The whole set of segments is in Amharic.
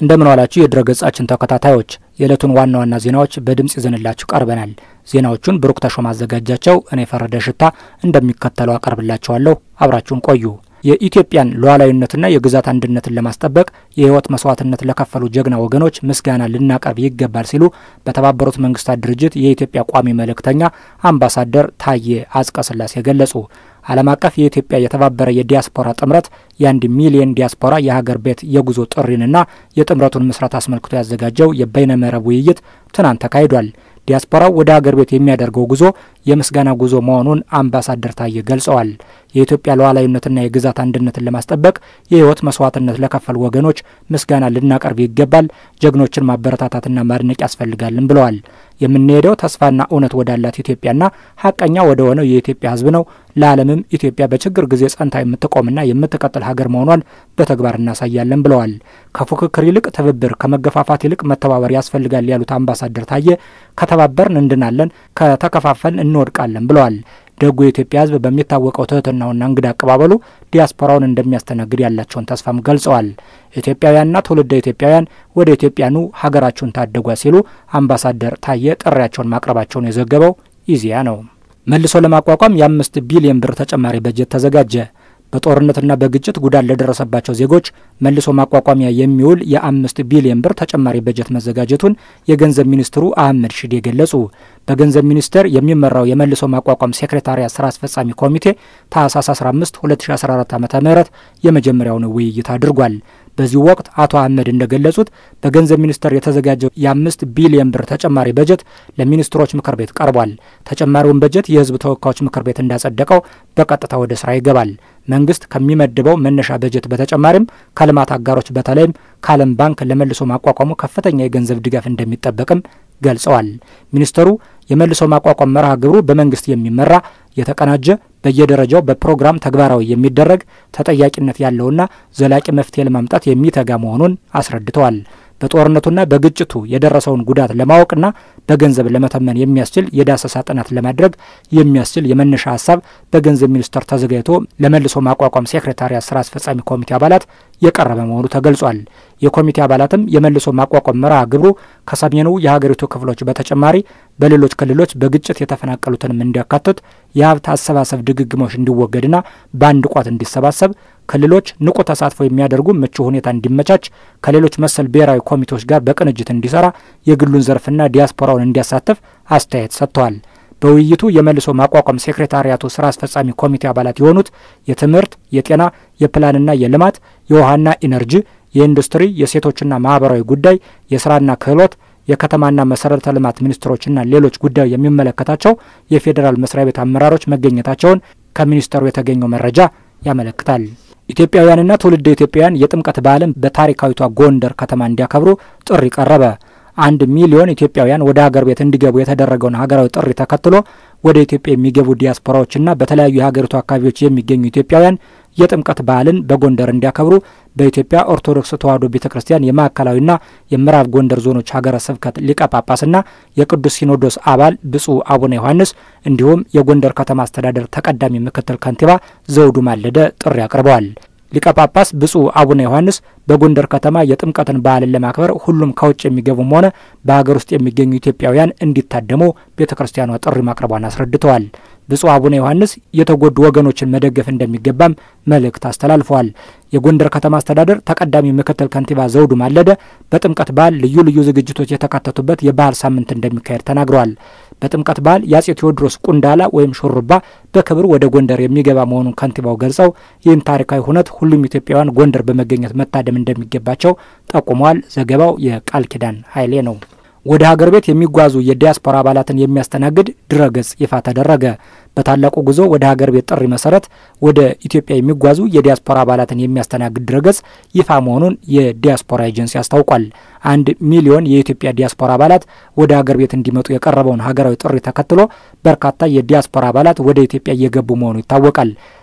እንደምን ዋላችሁ የድረገጻችን ተከታታዮች፣ የዕለቱን ዋና ዋና ዜናዎች በድምፅ ይዘንላችሁ ቀርበናል። ዜናዎቹን ብሩክ ተሾም አዘጋጃቸው፣ እኔ ፈረደ ሽታ እንደሚከተለው አቀርብላችኋለሁ። አብራችሁን ቆዩ። የኢትዮጵያን ሉዓላዊነትና የግዛት አንድነትን ለማስጠበቅ የሕይወት መስዋዕትነት ለከፈሉ ጀግና ወገኖች ምስጋና ልናቀርብ ይገባል ሲሉ በተባበሩት መንግስታት ድርጅት የኢትዮጵያ ቋሚ መልእክተኛ አምባሳደር ታዬ አጽቀሥላሴ ገለጹ። ዓለም አቀፍ የኢትዮጵያ የተባበረ የዲያስፖራ ጥምረት የአንድ ሚሊየን ዲያስፖራ የሀገር ቤት የጉዞ ጥሪንና የጥምረቱን ምስረት አስመልክቶ ያዘጋጀው የበይነመረብ ውይይት ትናንት ተካሂዷል። ዲያስፖራው ወደ ሀገር ቤት የሚያደርገው ጉዞ የምስጋና ጉዞ መሆኑን አምባሳደር ታዬ ገልጸዋል። የኢትዮጵያ ሉዓላዊነትና የግዛት አንድነትን ለማስጠበቅ የሕይወት መስዋዕትነት ለከፈሉ ወገኖች ምስጋና ልናቀርብ ይገባል፣ ጀግኖችን ማበረታታትና ማድነቅ ያስፈልጋልን ብለዋል። የምንሄደው ተስፋና እውነት ወዳላት ኢትዮጵያና ሀቀኛ ወደ ሆነው የኢትዮጵያ ሕዝብ ነው። ለዓለምም ኢትዮጵያ በችግር ጊዜ ጸንታ የምትቆምና የምትቀጥል ሀገር መሆኗን በተግባር እናሳያለን ብለዋል። ከፉክክር ይልቅ ትብብር፣ ከመገፋፋት ይልቅ መተባበር ያስፈልጋል ያሉት አምባሳደር ታዬ ከተባበርን እንድናለን፣ ከተከፋፈልን እንወድቃለን ብለዋል። ደጉ የኢትዮጵያ ሕዝብ በሚታወቀው ትህትናውና እንግዳ አቀባበሉ ዲያስፖራውን እንደሚያስተናግድ ያላቸውን ተስፋም ገልጸዋል። ኢትዮጵያውያንና ትውልደ ኢትዮጵያውያን ወደ ኢትዮጵያኑ ሀገራችሁን ታደጓ ሲሉ አምባሳደር ታዬ ጥሪያቸውን ማቅረባቸውን የዘገበው ኢዜአ ነው። መልሶ ለማቋቋም የአምስት ቢሊዮን ብር ተጨማሪ በጀት ተዘጋጀ። በጦርነትና በግጭት ጉዳት ለደረሰባቸው ዜጎች መልሶ ማቋቋሚያ የሚውል የአምስት ቢሊዮን ብር ተጨማሪ በጀት መዘጋጀቱን የገንዘብ ሚኒስትሩ አህመድ ሺዴ ገለጹ። በገንዘብ ሚኒስቴር የሚመራው የመልሶ ማቋቋም ሴክሬታሪያት ስራ አስፈጻሚ ኮሚቴ ታህሳስ 15 2014 ዓ ም የመጀመሪያውን ውይይት አድርጓል። በዚህ ወቅት አቶ አህመድ እንደገለጹት በገንዘብ ሚኒስቴር የተዘጋጀው የአምስት ቢሊዮን ብር ተጨማሪ በጀት ለሚኒስትሮች ምክር ቤት ቀርቧል። ተጨማሪውን በጀት የሕዝብ ተወካዮች ምክር ቤት እንዳጸደቀው በቀጥታ ወደ ስራ ይገባል። መንግስት ከሚመድበው መነሻ በጀት በተጨማሪም ከልማት አጋሮች በተለይም ከዓለም ባንክ ለመልሶ ማቋቋሙ ከፍተኛ የገንዘብ ድጋፍ እንደሚጠበቅም ገልጸዋል። ሚኒስተሩ የመልሶ ማቋቋም መርሃ ግብሩ በመንግስት የሚመራ የተቀናጀ በየደረጃው በፕሮግራም ተግባራዊ የሚደረግ ተጠያቂነት ያለውና ዘላቂ መፍትሄ ለማምጣት የሚተጋ መሆኑን አስረድተዋል። በጦርነቱና በግጭቱ የደረሰውን ጉዳት ለማወቅና በገንዘብ ለመተመን የሚያስችል የዳሰሳ ጥናት ለማድረግ የሚያስችል የመነሻ ሀሳብ በገንዘብ ሚኒስቴር ተዘጋጅቶ ለመልሶ ማቋቋም ሴክሬታሪያት ስራ አስፈጻሚ ኮሚቴ አባላት የቀረበ መሆኑ ተገልጿል። የኮሚቴ አባላትም የመልሶ ማቋቋም መርሃ ግብሩ ከሰሜኑ የሀገሪቱ ክፍሎች በተጨማሪ በሌሎች ክልሎች በግጭት የተፈናቀሉትንም እንዲያካትት የሀብት አሰባሰብ ድግግሞች እንዲወገድና በአንድ ቋት እንዲሰባሰብ ክልሎች ንቁ ተሳትፎ የሚያደርጉ ምቹ ሁኔታ እንዲመቻች ከሌሎች መሰል ብሔራዊ ኮሚቴዎች ጋር በቅንጅት እንዲሰራ የግሉን ዘርፍና ዲያስፖራውን እንዲያሳትፍ አስተያየት ሰጥተዋል። በውይይቱ የመልሶ ማቋቋም ሴክሬታሪያቱ ስራ አስፈጻሚ ኮሚቴ አባላት የሆኑት የትምህርት፣ የጤና፣ የፕላንና የልማት፣ የውሃና ኢነርጂ፣ የኢንዱስትሪ፣ የሴቶችና ማህበራዊ ጉዳይ፣ የስራና ክህሎት የከተማና መሰረተ ልማት ሚኒስትሮችና ሌሎች ጉዳዩ የሚመለከታቸው የፌዴራል መስሪያ ቤት አመራሮች መገኘታቸውን ከሚኒስተሩ የተገኘው መረጃ ያመለክታል። ኢትዮጵያውያንና ትውልደ ኢትዮጵያውያን የጥምቀት በዓልን በታሪካዊቷ ጎንደር ከተማ እንዲያከብሩ ጥሪ ቀረበ። አንድ ሚሊዮን ኢትዮጵያውያን ወደ ሀገር ቤት እንዲገቡ የተደረገውን ሀገራዊ ጥሪ ተከትሎ ወደ ኢትዮጵያ የሚገቡ ዲያስፖራዎችና በተለያዩ የሀገሪቱ አካባቢዎች የሚገኙ ኢትዮጵያውያን የጥምቀት በዓልን በጎንደር እንዲያከብሩ በኢትዮጵያ ኦርቶዶክስ ተዋሕዶ ቤተ ክርስቲያን የማዕከላዊና የምዕራብ ጎንደር ዞኖች ሀገረ ስብከት ሊቀ ጳጳስና የቅዱስ ሲኖዶስ አባል ብፁዕ አቡነ ዮሐንስ እንዲሁም የጎንደር ከተማ አስተዳደር ተቀዳሚ ምክትል ከንቲባ ዘውዱ ማለደ ጥሪ አቅርበዋል። ሊቀ ጳጳስ ብፁዕ አቡነ ዮሐንስ በጎንደር ከተማ የጥምቀትን በዓልን ለማክበር ሁሉም ከውጭ የሚገቡም ሆነ በሀገር ውስጥ የሚገኙ ኢትዮጵያውያን እንዲታደሙ ቤተ ክርስቲያኗ ጥሪ ማቅረቧን አስረድተዋል። ብፁዕ አቡነ ዮሐንስ የተጎዱ ወገኖችን መደገፍ እንደሚገባም መልእክት አስተላልፈዋል። የጎንደር ከተማ አስተዳደር ተቀዳሚ ምክትል ከንቲባ ዘውዱ ማለደ በጥምቀት በዓል ልዩ ልዩ ዝግጅቶች የተካተቱበት የባህል ሳምንት እንደሚካሄድ ተናግረዋል። በጥምቀት በዓል የአጼ ቴዎድሮስ ቁንዳላ ወይም ሹሩባ በክብር ወደ ጎንደር የሚገባ መሆኑን ከንቲባው ገልጸው ይህን ታሪካዊ ሁነት ሁሉም ኢትዮጵያውያን ጎንደር በመገኘት መታደም እንደሚገባቸው ጠቁመዋል። ዘገባው የቃል ኪዳን ኃይሌ ነው። ወደ ሀገር ቤት የሚጓዙ የዲያስፖራ አባላትን የሚያስተናግድ ድረገጽ ይፋ ተደረገ። በታላቁ ጉዞ ወደ ሀገር ቤት ጥሪ መሰረት ወደ ኢትዮጵያ የሚጓዙ የዲያስፖራ አባላትን የሚያስተናግድ ድረገጽ ይፋ መሆኑን የዲያስፖራ ኤጀንሲ አስታውቋል። አንድ ሚሊዮን የኢትዮጵያ ዲያስፖራ አባላት ወደ ሀገር ቤት እንዲመጡ የቀረበውን ሀገራዊ ጥሪ ተከትሎ በርካታ የዲያስፖራ አባላት ወደ ኢትዮጵያ እየገቡ መሆኑ ይታወቃል።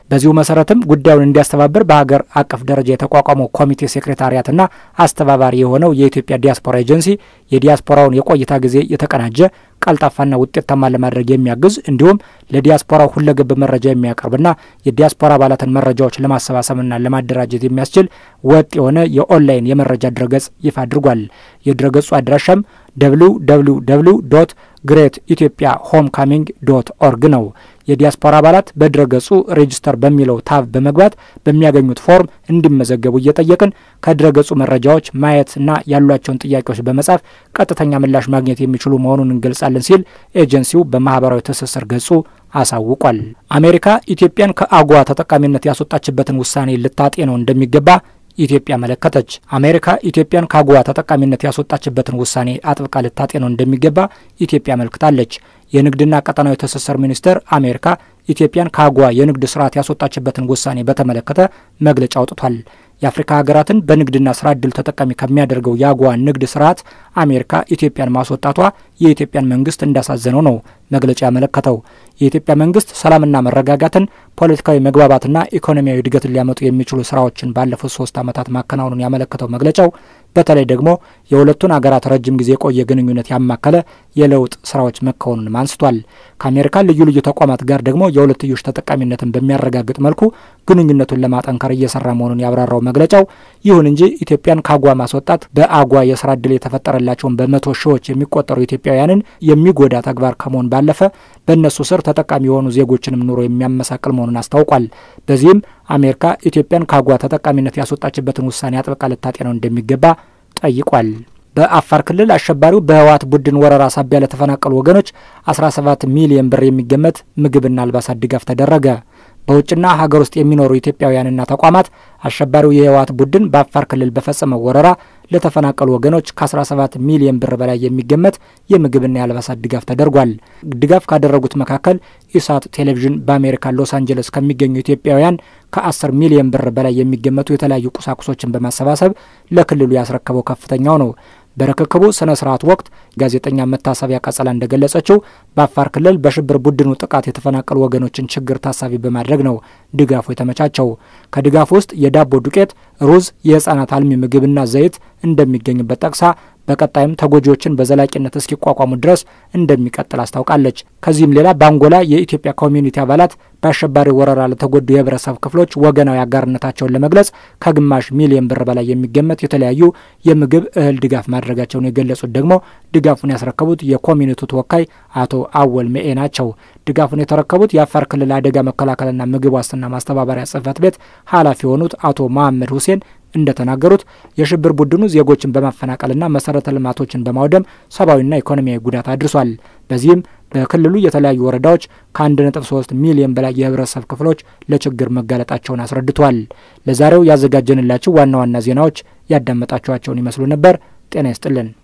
በዚሁ መሰረትም ጉዳዩን እንዲያስተባብር በሀገር አቀፍ ደረጃ የተቋቋመው ኮሚቴ ሴክሬታሪያትና አስተባባሪ የሆነው የኢትዮጵያ ዲያስፖራ ኤጀንሲ የዲያስፖራውን የቆይታ ጊዜ የተቀናጀ ቀልጣፋና ውጤታማ ለማድረግ የሚያግዝ እንዲሁም ለዲያስፖራው ሁለገብ መረጃ የሚያቀርብና የዲያስፖራ አባላትን መረጃዎች ለማሰባሰብና ለማደራጀት የሚያስችል ወጥ የሆነ የኦንላይን የመረጃ ድረገጽ ይፋ አድርጓል። የድረገጹ አድራሻም ደብሊው ደብሊው ደብሊው ዶት ግሬት ኢትዮጵያ ሆም ካሚንግ ዶት ኦርግ ነው። የዲያስፖራ አባላት በድረገጹ ሬጅስተር በሚለው ታብ በመግባት በሚያገኙት ፎርም እንዲመዘገቡ እየጠየቅን ከድረገጹ መረጃዎች ማየት እና ያሏቸውን ጥያቄዎች በመጻፍ ቀጥተኛ ምላሽ ማግኘት የሚችሉ መሆኑን እንገልጻለን ሲል ኤጀንሲው በማህበራዊ ትስስር ገጹ አሳውቋል። አሜሪካ ኢትዮጵያን ከአጓ ተጠቃሚነት ያስወጣችበትን ውሳኔ ልታጤነው እንደሚገባ ኢትዮጵያ መለከተች። አሜሪካ ኢትዮጵያን ከአጎዋ ተጠቃሚነት ያስወጣችበትን ውሳኔ አጥብቃ ልታጤነው እንደሚገባ ኢትዮጵያ አመልክታለች። የንግድና ቀጠናዊ ትስስር ሚኒስቴር አሜሪካ ኢትዮጵያን ከአጎዋ የንግድ ስርዓት ያስወጣችበትን ውሳኔ በተመለከተ መግለጫ አውጥቷል። የአፍሪካ ሀገራትን በንግድና ስራ እድል ተጠቃሚ ከሚያደርገው የአጎዋ ንግድ ስርዓት አሜሪካ ኢትዮጵያን ማስወጣቷ የኢትዮጵያን መንግስት እንዳሳዘነው ነው መግለጫ ያመለከተው። የኢትዮጵያ መንግስት ሰላምና መረጋጋትን፣ ፖለቲካዊ መግባባትና ኢኮኖሚያዊ እድገትን ሊያመጡ የሚችሉ ስራዎችን ባለፉት ሶስት ዓመታት ማከናወኑን ያመለከተው መግለጫው በተለይ ደግሞ የሁለቱን አገራት ረጅም ጊዜ የቆየ ግንኙነት ያማከለ የለውጥ ስራዎች መከወኑንም አንስቷል። ከአሜሪካ ልዩ ልዩ ተቋማት ጋር ደግሞ የሁለትዮሽ ተጠቃሚነትን በሚያረጋግጥ መልኩ ግንኙነቱን ለማጠንከር እየሰራ መሆኑን ያብራራው መግለጫው ይሁን እንጂ ኢትዮጵያን ከአጓ ማስወጣት በአጓ የስራ እድል የተፈጠረላቸውን በመቶ ሺዎች የሚቆጠሩ ኢትዮጵያውያንን የሚጎዳ ተግባር ከመሆን ባለፈ በእነሱ ስር ተጠቃሚ የሆኑ ዜጎችንም ኑሮ የሚያመሳቅል መሆኑን አስታውቋል። በዚህም አሜሪካ ኢትዮጵያን ከአጓ ተጠቃሚነት ያስወጣችበትን ውሳኔ አጥብቃ ልታጤነው እንደሚገባ ጠይቋል። በአፋር ክልል አሸባሪው በህወሓት ቡድን ወረራ ሳቢያ ለተፈናቀሉ ወገኖች 17 ሚሊዮን ብር የሚገመት ምግብና አልባሳት ድጋፍ ተደረገ። በውጭና ሀገር ውስጥ የሚኖሩ ኢትዮጵያውያንና ተቋማት አሸባሪው የህወሓት ቡድን በአፋር ክልል በፈጸመው ወረራ ለተፈናቀሉ ወገኖች ከ17 ሚሊዮን ብር በላይ የሚገመት የምግብና የአልባሳት ድጋፍ ተደርጓል። ድጋፍ ካደረጉት መካከል ኢሳት ቴሌቪዥን በአሜሪካ ሎስ አንጀለስ ከሚገኙ ኢትዮጵያውያን ከ10 ሚሊዮን ብር በላይ የሚገመቱ የተለያዩ ቁሳቁሶችን በማሰባሰብ ለክልሉ ያስረከበው ከፍተኛው ነው። በርክክቡ ስነ ስርዓት ወቅት ጋዜጠኛ መታሰቢያ ቀጸላ እንደገለጸችው በአፋር ክልል በሽብር ቡድኑ ጥቃት የተፈናቀሉ ወገኖችን ችግር ታሳቢ በማድረግ ነው ድጋፉ የተመቻቸው። ከድጋፉ ውስጥ የዳቦ ዱቄት፣ ሩዝ፣ የህጻናት አልሚ ምግብና ዘይት እንደሚገኝበት ጠቅሳ በቀጣይም ተጎጂዎችን በዘላቂነት እስኪቋቋሙ ድረስ እንደሚቀጥል አስታውቃለች። ከዚህም ሌላ በአንጎላ የኢትዮጵያ ኮሚዩኒቲ አባላት በአሸባሪ ወረራ ለተጎዱ የህብረተሰብ ክፍሎች ወገናዊ አጋርነታቸውን ለመግለጽ ከግማሽ ሚሊዮን ብር በላይ የሚገመት የተለያዩ የምግብ እህል ድጋፍ ማድረጋቸውን የገለጹት ደግሞ ድጋፉን ያስረከቡት የኮሚኒቲው ተወካይ አቶ አወል መኤ ናቸው። ድጋፉን የተረከቡት የአፋር ክልል አደጋ መከላከልና ምግብ ዋስትና ማስተባበሪያ ጽህፈት ቤት ኃላፊ የሆኑት አቶ መሐመድ ሁሴን እንደተናገሩት የሽብር ቡድኑ ዜጎችን በማፈናቀልና መሰረተ ልማቶችን በማውደም ሰብአዊና ኢኮኖሚያዊ ጉዳት አድርሷል። በዚህም በክልሉ የተለያዩ ወረዳዎች ከ1.3 ሚሊዮን በላይ የህብረተሰብ ክፍሎች ለችግር መጋለጣቸውን አስረድቷል። ለዛሬው ያዘጋጀንላችሁ ዋና ዋና ዜናዎች ያዳመጣችኋቸውን ይመስሉ ነበር። ጤና ይስጥልን።